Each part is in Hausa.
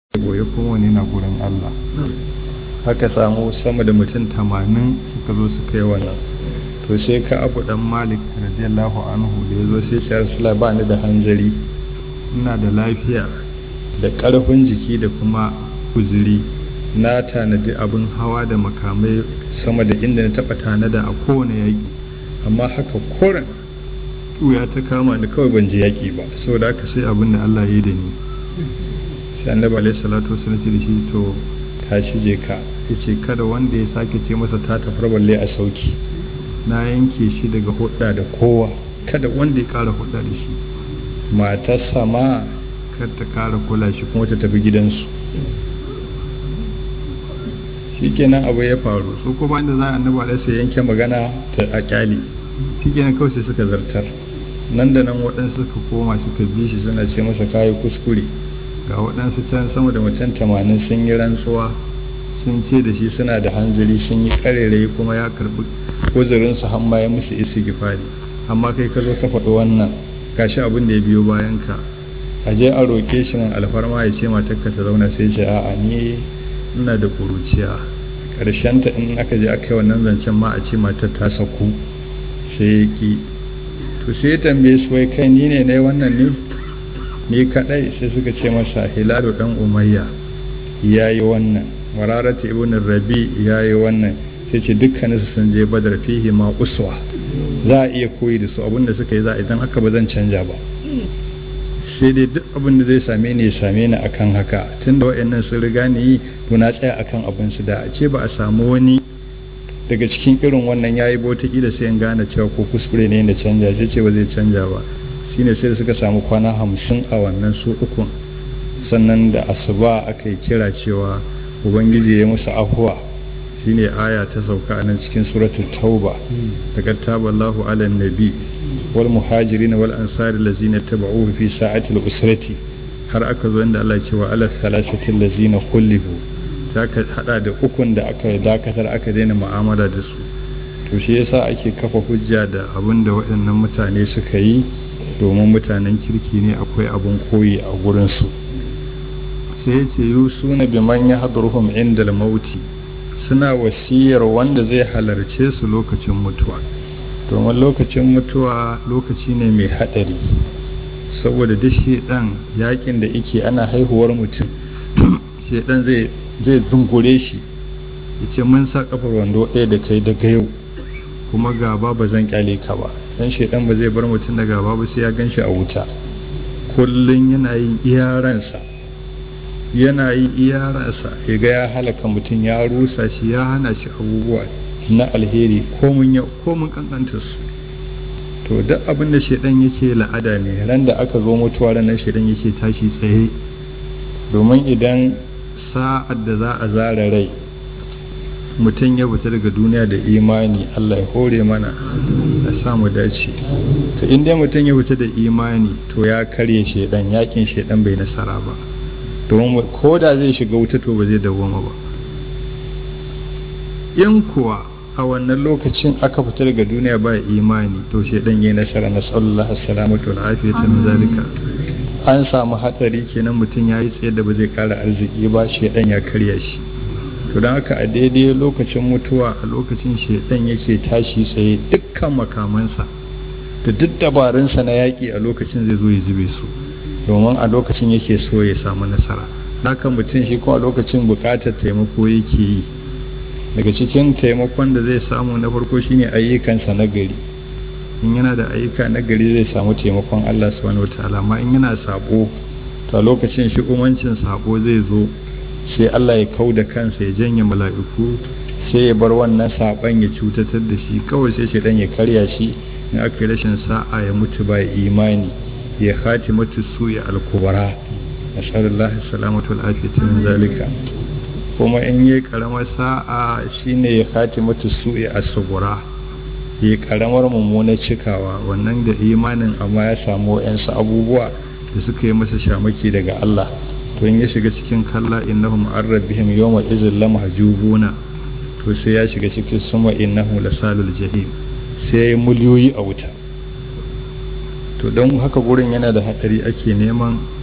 goye kowane na gurin Allah haka samu sama da mutum tamanin suka zo suka yi wannan to sai ka abu dan malik radiyallahu anhu da ya zo sai ce rasula ba ni da hanzari ina da lafiya da ƙarfin jiki da kuma uzuri na tanadi abin hawa da makamai sama da inda na taɓa tanada a kowane yaƙi amma haka koren ya ta kama ni kawai ban je yaƙi ba saboda haka sai abin da Allah ya yi da ni sai annabi alaihi salatu wasallam ce da shi to tashi je ka yace kada wanda ya sake ce masa ta tafar balle a sauki na yanke shi daga hudda da kowa kada wanda ya kara hudda da shi matarsa ma kar ta kara kula shi kuma ta tafi gidansu shikenan abu ya faru su kuma inda za a annabi alaihi sai yanke magana ta a kyali shikenan kawai sai suka zartar nan da nan waɗansu suka koma suka bi shi suna ce masa kayi kuskure ga waɗansu can sama da mutum tamanin sun yi rantsuwa sun ce da shi suna da hanzari sun yi ƙarerai kuma ya karɓi uzurinsu har ma ya musu isi gifari amma kai ka zo ka faɗi wannan gashi abin da ya biyo bayan ka a je a roƙe shi man alfarma ya ce matarka ta zauna sai ce a'a ni ina da ƙuruciya ta in aka je aka yi wannan zancen ma a ce matar ta saku sai ya ki to sai ya tambaye su wai kai ni ne na wannan ne ni kadai sai suka ce masa hilalu dan umayya ya yi wannan mararata ibn rabi ya yi wannan sai ce dukkaninsu sun je badar fihi ma uswa za a iya koyi da su abinda suka yi za a idan haka ba zan canja ba sai dai duk abin da zai same ni ya same ni akan haka tun da wa'annan sun riga ni yi to na tsaya akan abin su da a ce ba a samu wani daga cikin irin wannan yayi bauta kila sai in gane cewa ko kuskure ne da canja sai ce ba zai canja ba shine sai da suka samu kwana hamsin a wannan su ukun sannan da asuba aka yi kira cewa ubangiji ya musu afuwa shine aya ta sauka a nan cikin suratul tauba daga taballahu ala nabi wal muhajirin wal ansari lazina taba'uhu fi sa'atil usrati har aka zo inda Allah ya ce wa ala thalathati lazina kullifu ta ka hada da ukun da aka dakatar aka daina mu'amala da su to shi yasa ake kafa hujja da abin da waɗannan mutane suka yi domin mutanen kirki ne akwai abin koyi a gurinsu sai ya ce yi suna biman ya haɗurhum inda mauti suna wasiyar wanda zai halarce su lokacin mutuwa domin lokacin mutuwa lokaci ne mai haɗari saboda duk shedan yakin da ike ana haihuwar mutum shedan zai zungure shi ya ce mun sa kafar wando ɗaya da kai daga yau kuma gaba ba zan kyale ka ba dan shaidan ba zai bar mutum da gaba ba sai ya gan shi a wuta kullum yana yin iyaransa yana yin iyaransa ya ga ya halaka mutum ya rusa shi ya hana shi abubuwa na alheri komun yau komun kankanta su to duk abin da shaidan yake la'ada ne ran da aka zo mutuwa ranar shaidan yake tashi tsaye domin idan sa'ad da za a zara rai mutum ya fita daga duniya da imani Allah ya hore mana da samu dace to inda mutum ya fita da imani to ya karye shedan yakin shedan bai nasara ba domin ko da zai shiga wuta to ba zai dawoma ba in kuwa a wannan lokacin aka fita daga duniya ba imani to shedan yayi nasara na sallallahu alaihi wa afiyata min zalika an samu hatsari kenan mutum ya yi tsaye da ba zai kara arziki ba shedan ya karya shi to don haka a daidai lokacin mutuwa a lokacin shaidan yake tashi tsaye dukkan makamansa da duk dabarunsa na yaƙi a lokacin zai zo ya zube su domin a lokacin yake so ya samu nasara haka mutum shi kuma a lokacin buƙatar taimako yake yi daga cikin taimakon da zai samu na farko shine ayyukansa na gari in yana da ayyuka na gari zai samu taimakon Allah subhanahu wataala amma in yana sabo to a lokacin shi umancin sabo zai zo sai Allah ya kau da kansa ya janye mala'iku sai ya bar wannan saban ya cutatar da shi kawai sai shaidan ya karya shi in aka yi rashin sa'a ya mutu ba imani ya khati matu su ya alkubara nasallallahu salamatu al'afiyatu min zalika kuma in yi karamar sa'a shine ya khati matu su ya asubura ya karamar mummunar cikawa wannan da imanin amma ya samu yansu abubuwa da suka yi masa shamaki daga Allah to in ya shiga cikin kalla innahum an rabbihim yawma izin lamahjubuna to sai ya shiga cikin suma innahum lasalul jahim sai ya miliyoyi a wuta to don haka gurin yana da hadari ake neman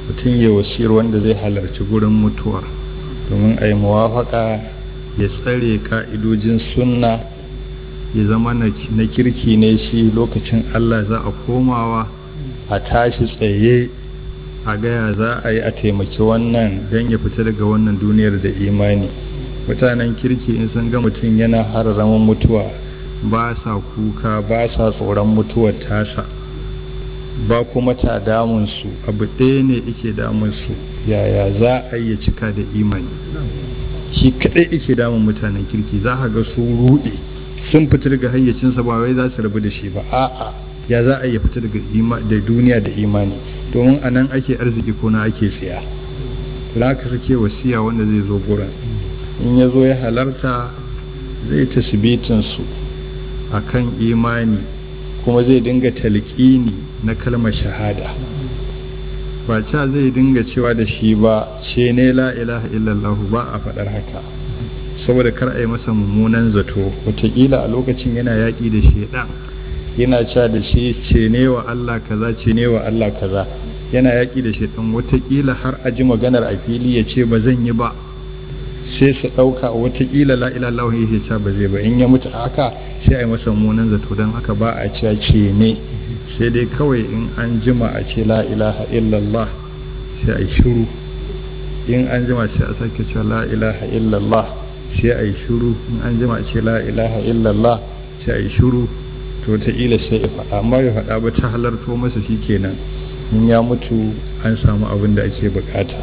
mutum ya wasiyar wanda zai halarci gurin mutuwar domin a yi muwafaka ya tsare ka'idojin sunna ya zama na kirki ne shi lokacin allah za a komawa a tashi tsaye a gaya za a yi a taimaki wannan don ya fita daga wannan duniyar da imani mutanen kirki in sun ga mutum yana hararamin mutuwa ba sa kuka ba sa tsoron mutuwar tasa ba kuma ta damunsu abu ɗaya ne ike damunsu yaya za a yi cika da imani shi kaɗai ike damun mutanen kirki za a ga su ruɗe sun fita daga hayyacinsa ba wai za su rabu da shi ba a'a ya za a yi fita daga da duniya da imani domin a nan ake arziki ko na ake tsaya za ka sake wasiya wanda zai zo gurin in ya zo ya halarta zai tasbitinsu a kan imani kuma zai dinga talƙini na kalmar shahada ba ca zai dinga cewa da shi ba ce ne la ilaha illallah ba a faɗar haka saboda kar a yi masa mummunan zato wataƙila a lokacin yana yaƙi da shaidan yana cewa da shi ce ne wa Allah kaza ce ne wa Allah kaza yana yaƙi da shaidan wataƙila har a ji maganar a fili ya ce ba zan yi ba sai su ɗauka watakila la ilallahu ya ce ba zai ba in ya mutu haka sai a yi masa munan zato don haka ba a cewa ce ne sai dai kawai in an jima a ce la ilaha illallah sai a yi shiru in an jima sai a sake cewa la ilaha illallah sai a yi shiru in an jima a ce la ilaha illallah sai a yi shiru to ta ila sai ya faɗa amma ya faɗa ba ta halarto masa shi kenan in ya mutu an samu abin da ake bukata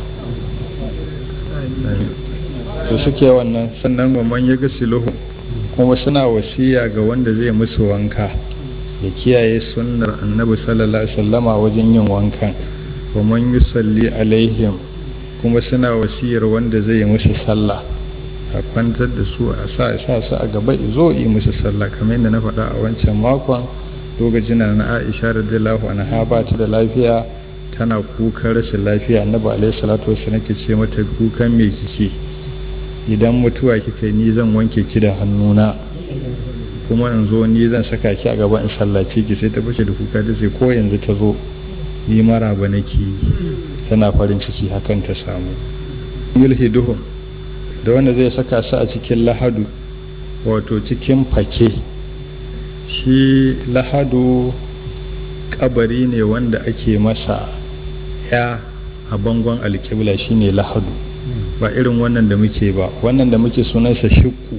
to suke wannan sannan mamman ya ga siluhu kuma suna wasiya ga wanda zai musu wanka ya kiyaye sunnar annabi sallallahu alaihi wasallama wajen yin wankan mamman yusalli alaihim kuma suna wasiyar wanda zai yi musu sallah a kwantar da su a sa sa su a gaba zo yi musu sallah kamar yadda na faɗa a wancan makon lokacin na Aisha radiyallahu anha ba ta da lafiya tana kukan rashin lafiya annabi alaihi salatu wasallam ke ce mata kukan me kike idan mutuwa kika ni zan wanke ki da hannuna kuma in zo ni zan saka ki a gaba in sallace ki sai ta bace da kuka ta ce ko yanzu ta zo ni mara ba nake tana farin ciki hakan ta samu yulhiduhum da wanda zai saka su a cikin lahadu wato cikin fake shi lahadu kabari ne wanda ake masa ya a bangon alkibla shine lahadu ba irin wannan da muke ba wannan da muke sunansa shikku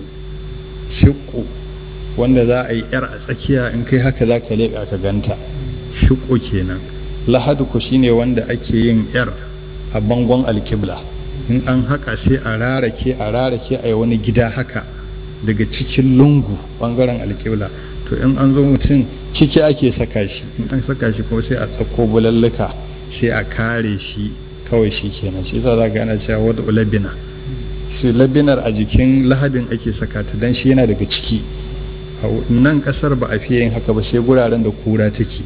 shikku wanda za a yi yar a tsakiya in kai haka za ka leƙa ka ganta shikku kenan lahadu ku shine wanda ake yin yar a bangon alkibla in an haka sai a rarake a rarake a yi wani gida haka daga cikin lungu bangaren alkibla to in an zo mutum ciki ake saka shi in an saka shi kuma sai a tsakko bulalluka sai a kare shi kawai shi kenan shi yasa za ga ana cewa wadda labina shi labinar a jikin lahadin ake saka ta dan shi yana daga ciki a nan kasar ba a fiye yin haka ba sai guraren da kura take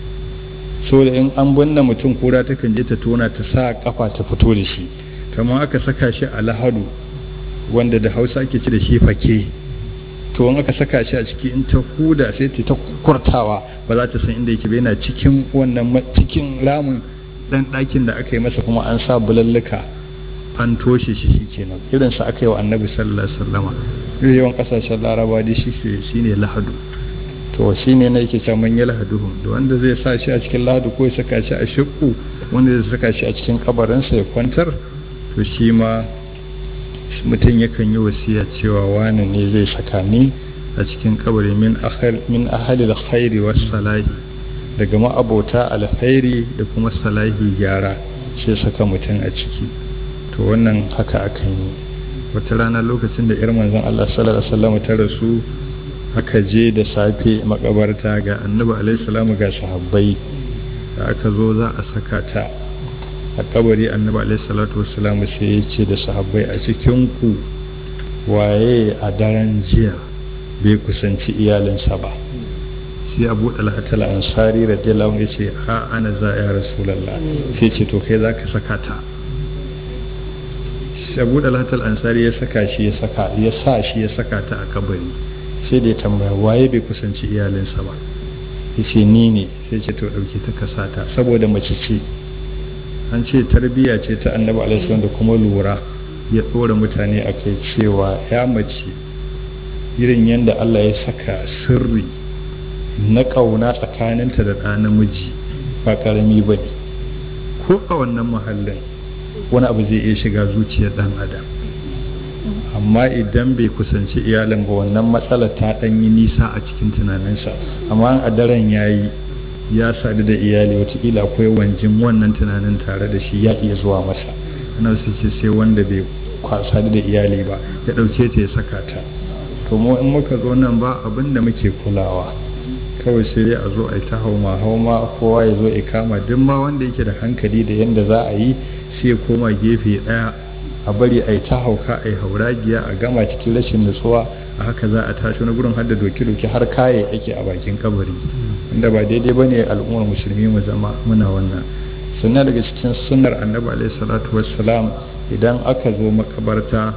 so da in an binne mutum kura takan je ta tona ta sa kafa ta fito da shi kamar aka saka shi a lahadu wanda da hausa ake ci da shi fake to in aka saka shi a ciki in ta huda sai ta kurtawa ba za ta san inda yake ba yana cikin wannan cikin ramin dan ɗakin da aka yi masa kuma an sa bulalluka an toshe shi shi kenan irin sa aka yi wa annabi sallallahu alaihi wasallama yawan kasashen laraba da shi shine lahadu to shine ne yake cewa man yalhaduhum da wanda zai sa shi a cikin lahadu ko ya saka shi a shakku wanda zai saka shi a cikin kabarinsa ya kwantar to shi ma mutum yakan yi wasiya cewa wani ne zai saka ni a cikin kabari min ahali da khairi wa salahi daga ma'abota alkhairi da kuma salahi gyara sai saka mutum a ciki to wannan haka akan yi wata rana lokacin da yar manzon Allah sallallahu alaihi wasallam ta rasu aka je da safe makabarta ga annabi alaihi salamu ga sahabbai da aka zo za a saka ta a kabari annabi alaihi salatu wasallam sai ya ce da sahabbai a cikin ku waye a daren jiya bai kusanci iyalinsa ba sai abu dalhatal ansari radiyallahu anhu yace a ana za ya rasulullah sai ce to kai zaka saka ta sai abu dalhatal ansari ya saka shi ya saka ya sa shi ya saka ta a kabari sai da ya tambaya waye bai kusanci iyalinsa ba yace ni ne sai ce to dauke ta kasata saboda mace ce an ce tarbiyya ce ta annabi alaihi da kuma lura ya ɗora mutane a kai cewa ya mace irin yadda Allah ya saka sirri na ƙauna tsakaninta da ɗa namiji ba ƙarami ba ne ko a wannan mahallin wani abu zai iya shiga zuciyar ɗan adam amma idan bai kusanci iyalin ba wannan matsalar ta ɗan yi nisa a cikin tunaninsa amma a daren ya yi ya sadu da iyali watakila akwai wanjin wannan tunanin tare da shi ya iya zuwa masa ana su ce sai wanda bai sadu da iyali ba ya ɗauke ta ya saka ta to mu in muka zo nan ba abin da muke kulawa kawai sai dai a zo a yi ta hauma hauma kowa ya zo ya kama duk ma wanda yake da hankali da yadda za a yi sai ya koma gefe ɗaya a bari a yi ta hauka a yi hauragiya a gama cikin rashin nutsuwa a haka za a tashi wani gurin har da doke-doke har kaye yake a bakin kabari inda ba daidai ba ne al'ummar musulmi mu zama muna wannan sannan daga cikin sunnar annabi alaihi salatu wassalam idan aka zo makabarta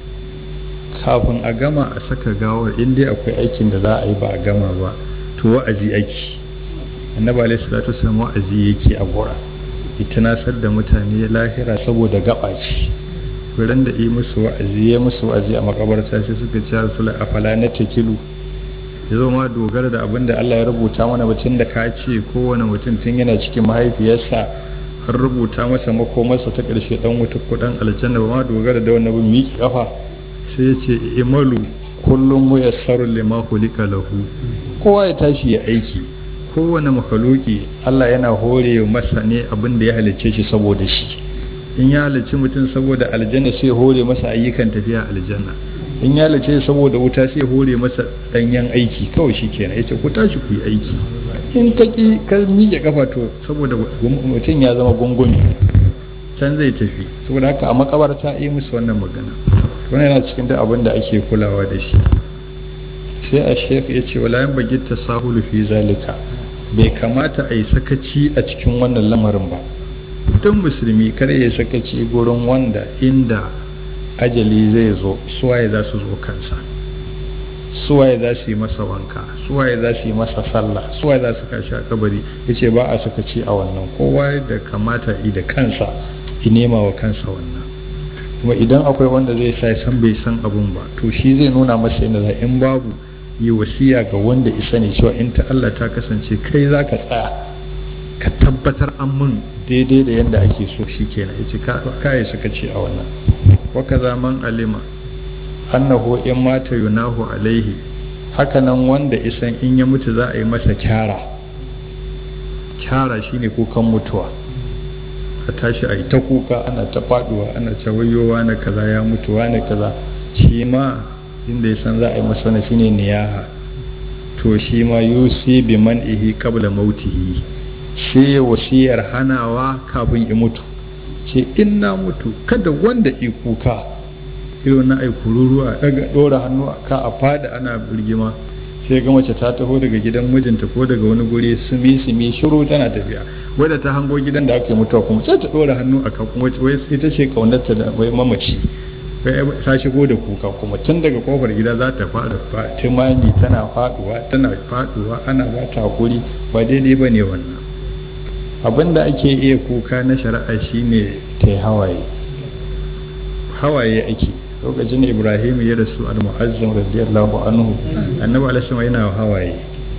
kafin a gama a saka gawar in dai akwai aikin da za a yi ba a gama ba to wa'azi aiki annabi alaihi salatu wassalam wa'azi yake a gora ita nasar da mutane lahira saboda gaba ce wurin da yi musu wa'azi ya musu wa'azi a makabarta sai suka ce rasul afala na takilu ya zo ma dogara da abin da Allah ya rubuta mana batun da ka ce kowane mutum tun yana cikin mahaifiyarsa har rubuta masa makomarsa ta ƙarshe dan wuta ko dan aljanna ba ma dogara da wannan bin miki kafa sai ya ce imalu kullum mu yassaru lima hulika lahu kowa ya tashi ya aiki kowane makhluki Allah yana hore masa ne abin da ya halicce shi saboda shi in ya halicci mutum saboda aljanna sai hore masa ayyukan tafiya aljanna in ya halicce saboda wuta sai hore masa danyen aiki kawai shi kenan yace ku tashi ku yi aiki in ka ki ka miƙe kafa to saboda mutum ya zama gungumi can zai tafi saboda haka a makabarta yi musu wannan magana wannan yana cikin duk abin da ake kulawa da shi sai a shek ya ce wala yan bagi tasahulu fi zalika bai kamata a yi sakaci a cikin wannan lamarin ba don musulmi kar ya sakaci gurin wanda inda ajali zai zo suwaye za su zo kansa suwaye za su yi masa wanka suwaye za su yi masa sallah suwaye za su kashi a kabari ya ce ba a sakaci a wannan kowa da kamata yi da kansa ya nema wa kansa wannan kuma idan akwai wanda zai sa san bai san abun ba to shi zai nuna masa yadda za in babu yi wasiya ga wanda isa ne cewa in ta Allah ta kasance kai za ka tsaya ka tabbatar an mun daidai da yadda ake so shi kenan ya ce kayi suka ce a wannan waka zaman alima annahu in mata yunahu alaihi hakanan wanda isan in ya mutu za a yi masa kyara kyara shine kukan mutuwa a tashi a yi ta kuka ana ta faduwa ana ta wayowa na kaza ya mutu na kaza shi ma inda ya san za a yi masa na shine niyaha to shi ma yusi bi man'ihi qabla mautihi sai wasiyar hanawa kafin ya mutu ce in na mutu kada wanda i kuka irin na ai kururuwa daga dora hannu a ka a fada ana birgima sai ga mace ta taho daga gidan mijinta ko daga wani guri sumi sumi shiru tana tafiya wadda ta hango gidan da aka yi mutuwa kuma sai ta dora hannu a kan kuma wai ita ce kaunarta da wai mamaci ta shigo da kuka kuma tun daga kofar gida za ta fara timani tana faduwa tana faduwa ana ba ta hakuri ba daidai ba ne wannan abin da ake iya kuka na shari'a shine ta yi hawaye hawaye ake lokacin ibrahim ya rasu al-mu'azzam radiyallahu anhu annabi alaihi yana hawaye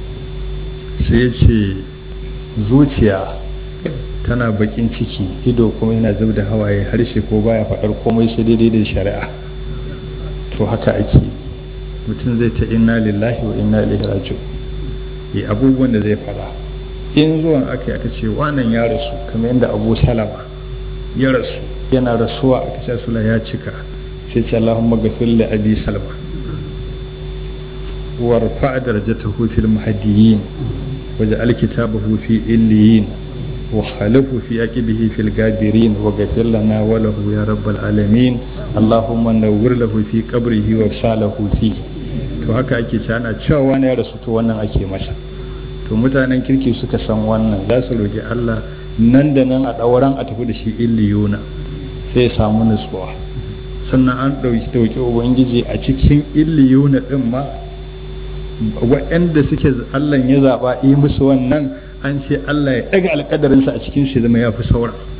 sai ya ce zuciya tana bakin ciki ido kuma yana zub da hawaye harshe ko baya faɗar komai sai daidai da shari'a to haka ake mutum zai ta inna lillahi wa inna ilaihi raji'un yi abubuwan da zai faɗa in zuwan aka aka ce wannan ya rasu kamar yadda abu salama ya rasu yana rasuwa aka ce sula ya cika sai ce Allahumma gafir li abi salma warfa darajatahu fil muhaddiyin waj'al kitabahu fi illiyin wa khalifu fi aqibihi fil gabirin wa ghafir lana wa lahu ya rabbal alamin Allahumma nawwir lahu fi qabrihi wa salahu fi to haka ake ce ana cewa wani ya rasu to wannan ake masa to mutanen kirki suka san wannan za su roki Allah nan da nan a ɗauran a tafi da shi illiyuna sai ya samu nutsuwa sannan an ɗauki ɗauki ubangiji a cikin illiyuna ɗin ma waɗanda suke Allah ya zaɓa yi musu wannan an ce Allah ya ɗaga alƙadarinsa a cikin shi zama ya fi saura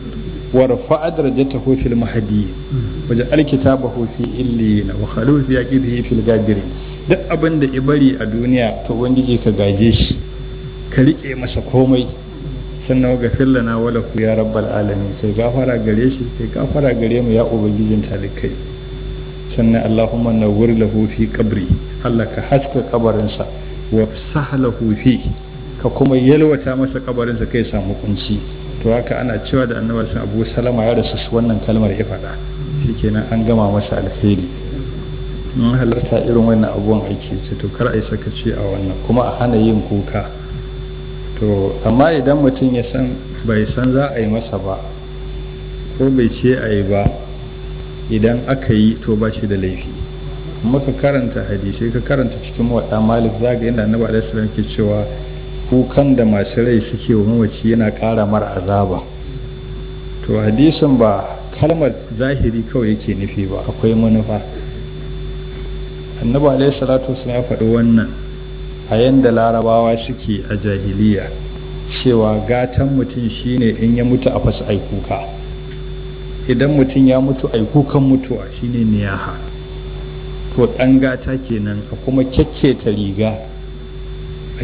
warfa darajatahu fil mahdi waje alkitabahu fi illiyina wa khalu fi aqibihi fil gabirin duk abin da ibari a duniya to ubangiji ka gaje shi ka rike masa komai sannan ga fillana wala ku ya rabbal alamin kai gafara gare shi kai gafara gare mu ya ubangijin talikai sannan allahumma nawwir lahu fi qabri Allah ka haska kabarinsa wa sahlahu fi ka kuma yalwata masa kabarinsa kai samu kunci to haka ana cewa da annabi sun abu salama ya rasu wannan kalmar ya faɗa shikenan an gama masa alheri in halarta irin wannan abubuwan aiki ce to kar a yi sakaci a wannan kuma a hana yin kuka to amma idan mutum ya san bai san za a yi masa ba ko bai ce a yi ba idan aka yi to ba shi da laifi muka karanta hadisai ka karanta cikin waɗa malik zaga inda annabi alaihi salam ke cewa kukan da masu rai suke wa mamaci yana ƙara mara azaba to hadisin ba kalmar zahiri kawai yake nufi ba akwai manufa annabi alaihi salatu wasallam ya faɗi wannan a yanda larabawa suke a jahiliya cewa gatan mutum shine in ya mutu a fasa ai kuka idan mutum ya mutu ai kukan mutuwa shine niyaha to ɗan gata kenan a kuma kyakketa riga a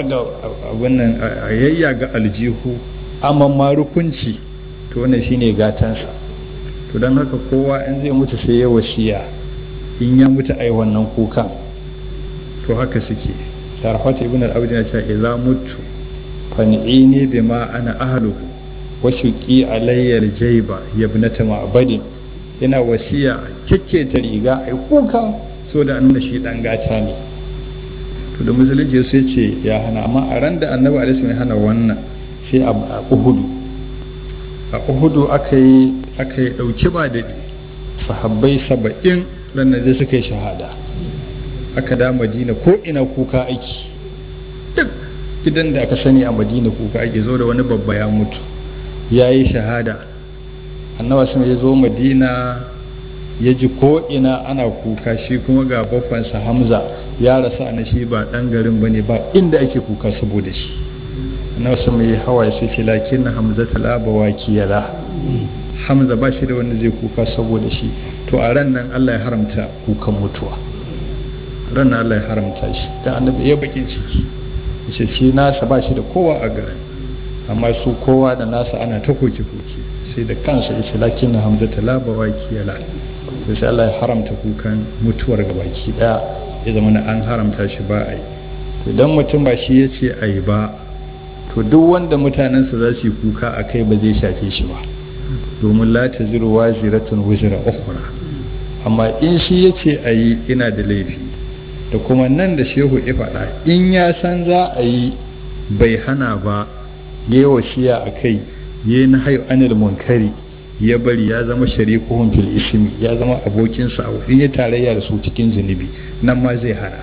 yayya ga aljihu amma marukunci to wannan shine gatansa to don haka kowa in zai mutu sai ya wasiya in ya mutu ai wannan kukan to haka suke sharafat ibn al-abd ya ce idza mutu fan'ini bima ana ahluhu wa shuqi alayya al-jayba yabnata ma'badin yana wasiya ta riga ai kuka so da nuna shi dan gata ne to da musulunci sai ce ya hana amma a ran da annabi alaihi ya hana wannan sai a uhudu a uhudu aka yi aka yi dauki ba da sahabbai saba'in ranar da suka yi shahada aka da madina ko ina kuka aiki duk gidan da aka sani a madina kuka ake zo da wani babba ya mutu ya yi shahada annawa sun ya zo madina ya ji ko ina ana kuka shi kuma ga baffansa hamza ya rasa na shi ba dan garin ba ne ba inda ake kuka saboda shi annawa sun mai hawa sai ce lakin na hamza talaba wa kiyala hamza ba shi da wanda zai kuka saboda shi to a ran nan allah ya haramta kukan mutuwa ran nan allah ya haramta shi dan annabi ya bakin ciki yace shi nasa ba shi da kowa a garin amma su kowa da nasa ana ta koke-koke sai da kansa ya ce lakin na hamza ta laba waki yala to sai Allah ya haramta kukan mutuwar ga baki daya ya zama na an haramta shi ba a yi to idan mutum ba shi ya ce a yi ba to duk wanda mutanensa za su yi kuka a kai ba zai shafe shi ba domin la ta ziru wa ziratun wuzira ukhra amma in shi ya ce a yi ina da laifi da kuma nan da shehu ya faɗa in ya san za a yi bai hana ba ya wasiya a kai ya na hayo anil munkari ya bari ya zama sharikuhun fil ismi ya zama abokinsa a wurin ya tarayya da su cikin zunubi nan ma zai hana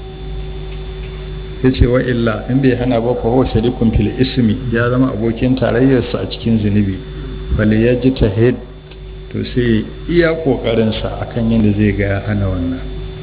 ya ce wa illa in bai hana ba fa sharikun fil ismi ya zama abokin tarayyarsa a cikin zunubi bali ya ji tahid to sai iya kokarinsa akan yadda zai ga ya hana wannan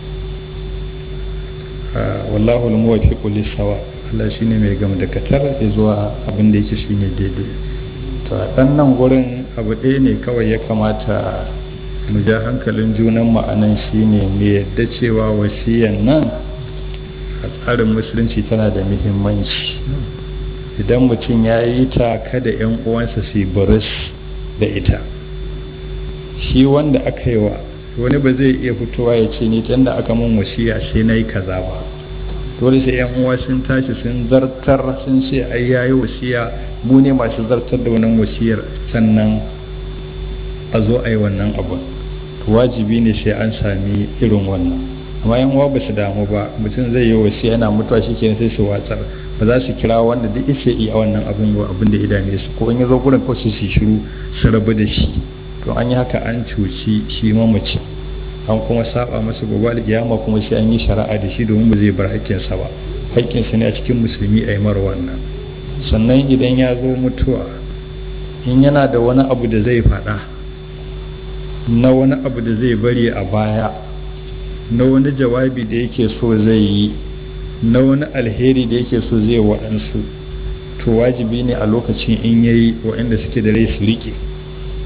wallahu al-muwaffiqu lis-sawa Allah shine mai gam da katar ya zuwa abin da yake shine daidai to a dan nan gurin abu ɗaya ne kawai ya kamata mu ja hankalin junan mu anan shine mu yadda cewa wasiyan nan a tsarin musulunci tana da muhimmanci idan mutum ya yi ta kada yan uwansa su yi buris da ita shi wanda aka yi wa wani ba zai iya fitowa ya ce ni tunda aka mun wasiya sai na yi kaza ba dole sai yan uwa sun tashi sun zartar sun ce ai yayi wasiya mu ne masu zartar da wannan wasiyar sannan a zo a yi wannan abu to wajibi ne sai an sami irin wannan amma yan uwa ba su damu ba mutum zai yi wasiya yana mutuwa shi kenan sai su watsar ba za su kira wanda duk ishe iya wannan abin ba abin da ya dame su ko in ya zo gurin kawai su shiru su rabu da shi to an yi haka an cuci shi mamaci an kuma saba masa gobe alkiyama kuma sai an yi shari'a da shi domin ba zai bar haƙƙinsa ba haƙƙinsa ne a cikin musulmi a yi mara wannan sannan idan ya zo mutuwa in yana da wani abu da zai faɗa na wani abu da zai bari a baya na wani jawabi da yake so zai yi na wani alheri da yake so zai waɗansu to wajibi ne a lokacin in yayi waɗanda suke da rai su riƙe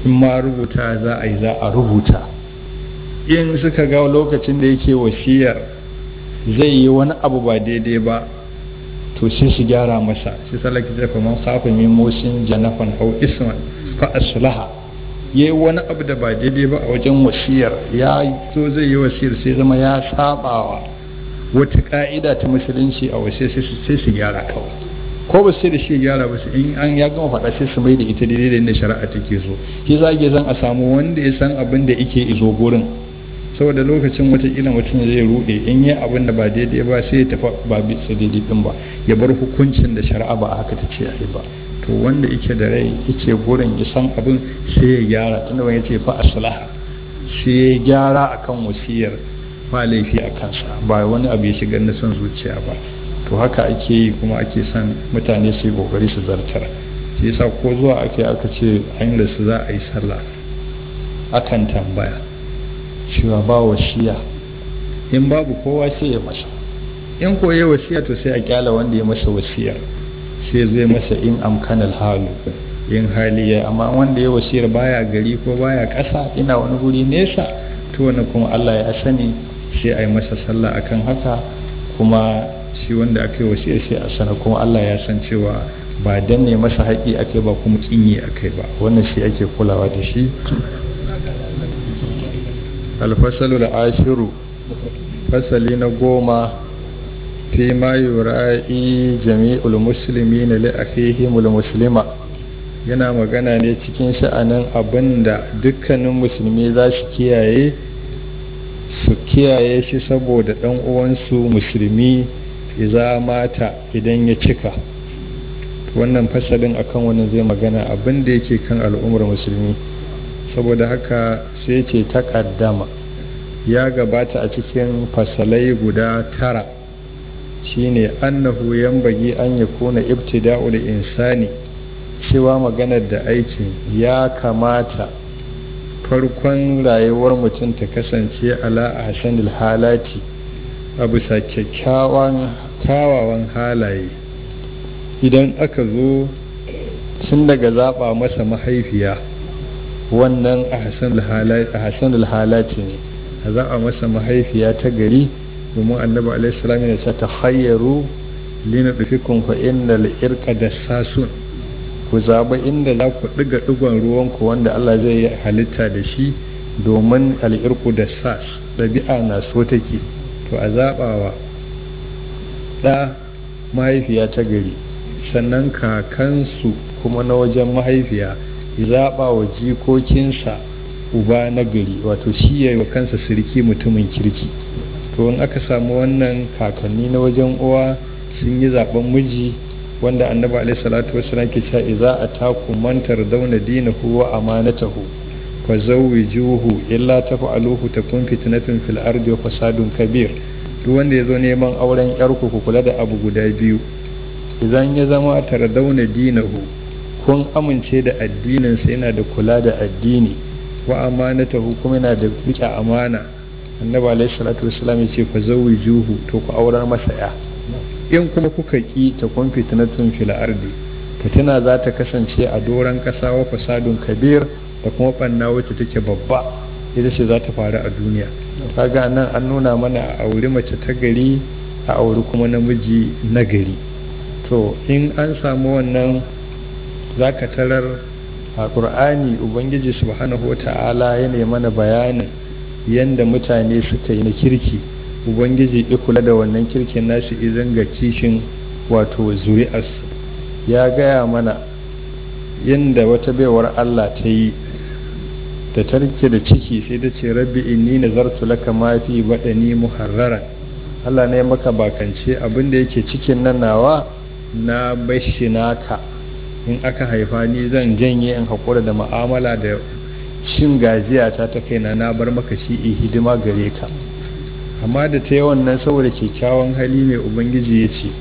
in ma rubuta za a yi za a rubuta in suka ga lokacin da yake wasiyar zai yi wani abu ba daidai ba to sai su gyara masa shi salaki da kuma kafa min musin janafan hau isman fa aslaha yayi wani abu da ba daidai ba a wajen wasiyar ya zo zai yi wasiyar sai zama ya sabawa wata ka'ida ta musulunci a wasiyar sai su gyara kawai ko ba sai da shi gyara ba in an ya gama faɗa sai su mai da ita daidai da inda shari'a take so shi za ke zan a samu wanda ya san abin da yake izo gurin saboda lokacin wataƙila mutum zai rude in yi abin da ba daidai ba sai ya tafi ba bisa daidai din ba ya bar hukuncin da shari'a ba haka ta ce a yi ba to wanda yake da rai yake gurin ya san abin sai ya gyara tunda wani ce fa aslaha sai ya gyara akan wasiyar ba laifi a kansa ba wani abu ya shiga na son zuciya ba to haka ake yi kuma ake son mutane su yi kokari su zartar shi yasa ko zuwa ake aka ce an da su za a yi sallah akan tambaya cewa ba wasiya in babu kowa sai ya masa in ko ya wasiya to sai a kyala wanda ya masa wasiyar sai zai masa in amkanal halu in hali ya amma wanda ya wasiyar baya gari ko baya ƙasa ina wani guri nesa to wani kuma Allah ya sani sai a yi masa sallah akan haka kuma shi wanda aka yi wasiyar sai a sana kuma Allah ya san cewa ba danne masa haƙi akai ba kuma kinyi akai ba wannan shi ake kulawa da shi alfasalu da ashiru fasali na goma fi ma yura'i jami'ul musulmi na li'afihimul muslima yana magana ne cikin sha'anin abin da dukkanin musulmi za su kiyaye su kiyaye shi saboda ɗan uwansu musulmi iza mata idan ya cika wannan fasalin akan wannan zai magana abin da yake kan al'ummar musulmi saboda haka sai ce takaddama ya gabata a cikin fasalai guda tara shine annahu bagi an ya kuna ibtida'ul insani cewa maganar da aikin ya kamata farkon rayuwar mutum ta kasance ala ahsanil halati a bisa kyakkyawan kawawan halaye idan aka zo tun daga zaɓa masa mahaifiya wannan a hasanul halati ne a zaɓa masa mahaifiya ta gari domin annabi alaihi salam ya ce ta hayyaru lina dufikun fa innal irqa da sasun ku zaɓa inda za ku ɗiga ɗigon ruwanku wanda Allah zai yi halitta da shi domin al'irku da sas ɗabi'a na so take to a zaɓawa ɗa mahaifiya ta gari sannan kakansu kuma na wajen mahaifiya zaɓa wa jikokinsa uba na gari wato shi ya wa kansa sirki mutumin kirki to in aka samu wannan kakanni na wajen uwa sun yi zaɓen miji wanda annabi alaihi salatu wasallam ke cewa idza ataku man tardawna dinahu wa amanatahu fa zawwijuhu illa taf'aluhu takun fitnatun fil ardi wa fasadun kabir duk wanda yazo neman auren yarku ku kula da abu guda biyu idan ya zama tardawna dinahu kun amince da addinin sa yana da kula da addini wa amanatahu kuma yana da rike amana annabi alaihi salatu wasallam ya ce fa zawwijuhu to ku aurar masa ya in kuma kuka ƙi ta kun fitinatun fil ardi fitina za ta kasance a doron ƙasa wa fasadun kabir da kuma ɓanna wacce take babba ita ce za ta faru a duniya kaga nan an nuna mana a auri mace ta gari a auri kuma namiji na gari to in an samu wannan za ka tarar a ƙur'ani ubangiji subhanahu wa ta'ala ya mana bayanin yadda mutane suka yi na kirki ubangiji ya kula da wannan kirkin nasu idan ga kishin wato zuri'arsu ya gaya mana yadda wata baiwar Allah ta yi da tarke da ciki sai ta ce rabbi inni nazartu laka ma fi badani muharrara Allah ne maka bakance abin da yake cikin nan nawa na bashi naka in aka haifa ni zan janye in haƙura da ma'amala da cin gajiya ta ta kaina na bar maka shi hidima gare ka amma da ta yi wannan saboda kyakkyawan hali mai ubangiji ya ce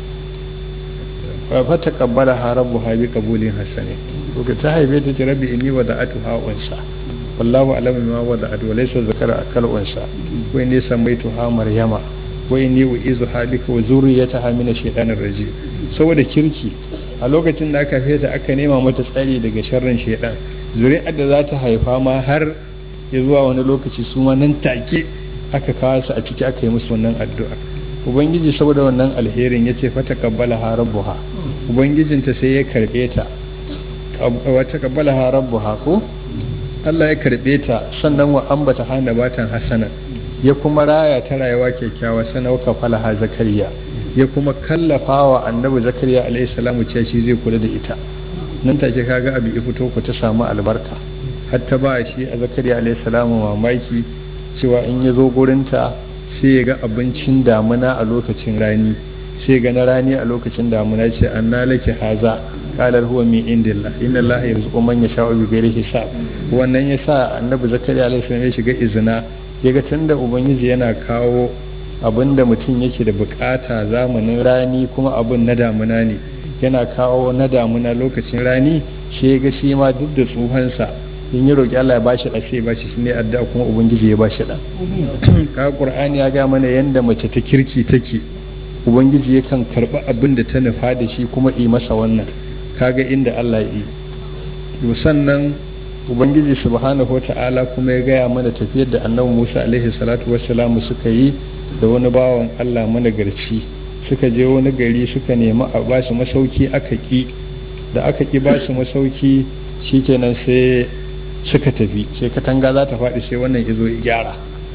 fa ta kabbala harabu habi kabulin hasane to ta haife ta ce rabbi inni wa da'atu ha unsa wallahu alamu ma wa da'atu wa laysa zakara akal unsa wa inni samaitu ha maryama wa inni uizu ha bika wa zurriyataha min ash-shaytanir rajim saboda kirki a lokacin da aka feta aka nema mata tsari daga sharrin shaytan zuri'ar da za ta haifa ma har ya zuwa wani lokaci su ma nan take aka kawo su a ciki aka yi musu wannan addu'a ubangiji saboda wannan alherin ya ce fata kabbala ha rabbuha ubangijinta sai ya karbe ta wata kabbala ha rabbuha ko Allah ya karbe ta sannan wa ambata hana batan hasana ya kuma raya ta rayuwa kyakkyawa sannan wa falaha zakariya ya kuma kallafa wa annabi zakariya alaihi salamu cewa shi zai kula da ita nan take kaga abu ya fito ku ta samu albarka har ta ba shi a zakariya alaihi salamu mamaki cewa in ya zo gurinta sai ya ga abincin damuna a lokacin rani sai ga na rani a lokacin damuna ce anna laki haza qalar huwa min indillah inna allaha yarzuqu man yasha'u bi ghairi hisab wannan yasa annabi zakariya alaihi salam ya shiga izina ya ga tunda ubangiji yana kawo abin da mutum yake da bukata zamanin rani kuma abin na damuna ne yana kawo na damuna lokacin rani shi ya ga shi ma duk da tsufansa in yi roƙi Allah ya bashi ɗa sai ya bashi shi ne addu'a kuma ubangiji ya bashi ɗa ka qur'ani ya ga mana yanda mace ta kirki take ubangiji yakan karɓi abin da ta nufa da shi kuma yi masa wannan kaga inda Allah ya yi sannan ubangiji subhanahu wata'ala kuma ya gaya mana tafiyar da annabi Musa alaihi salatu wassalamu suka yi da wani bawan Allah managarci suka je wani gari suka nemi a ba su masauki aka ki da aka ki ba su masauki shikenan sai suka tafi sai katanga za ta faɗi sai wannan izo ya gyara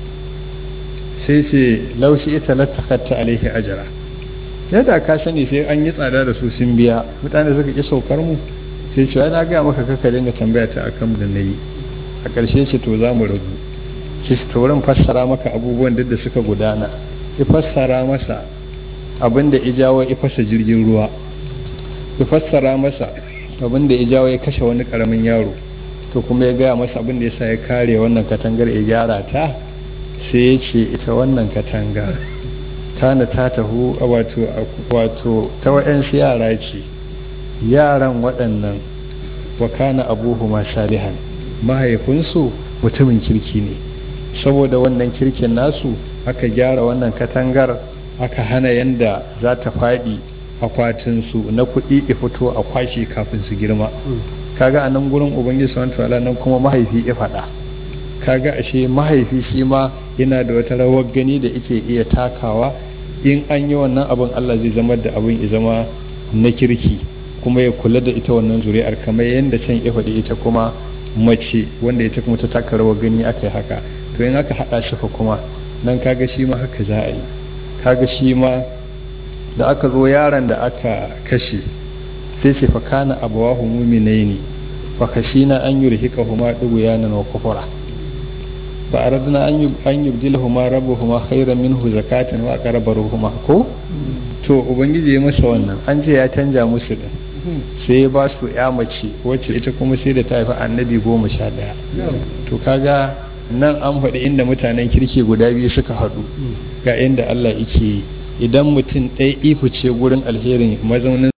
sai ce laushi ita latakatta alaihi ajara yadda ka sani sai an yi tsada da su sun biya mutane suka ki saukar mu sai ce na gaya maka kaka dinga tambaya ta akan da na yi a ƙarshe ce to za mu rabu sai to wurin fassara maka abubuwan duk da suka gudana ya fassara masa abin da ijawo ya fasa jirgin ruwa ya fassara masa abin da ijawo ya kashe wani karamin yaro to kuma ya gaya masa abin da ya sa ya kare wannan katangar ya gyara ta sai ya ce ita wannan katanga tana ta taho wato wato ta wa'yansu yara ce yaran waɗannan wa kana abuhuma salihan mahaifinsu mutumin kirki ne saboda wannan kirkin nasu aka gyara wannan katangar aka hana yanda za ta faɗi akwatinsu na kuɗi ya fito a kwashe kafin su girma kaga a nan gurin ubangiji subhanahu ta'ala nan kuma mahaifi ya faɗa kaga ashe mahaifi shi ma yana da wata rawar gani da yake iya takawa in an yi wannan abin Allah zai zama da abin ya zama na kirki kuma ya kula da ita wannan zuri'ar kamar yadda can ya faɗi ita kuma mace wanda ita kuma ta taka rawar gani aka yi haka to in aka haɗa shi fa kuma nan kaga shi ma haka za a yi kaga shi ma da aka zo yaron da aka kashe sai ce fa kana abawahu mu'minaini fa khashina an yurhiqahuma dughyanan wa kufra fa aradna an an yubdilahuma rabbuhuma khayran minhu zakatan wa aqraba ruhuma ko to ubangiji ya masa wannan an ce ya canja musu din sai ya ba su ya mace wacce ita kuma sai da ta haifi annabi goma sha ɗaya to kaga nan an faɗi inda mutanen kirki guda biyu suka haɗu ga inda Allah yake idan mutum ɗaya ifu ce gurin alherin mazaunin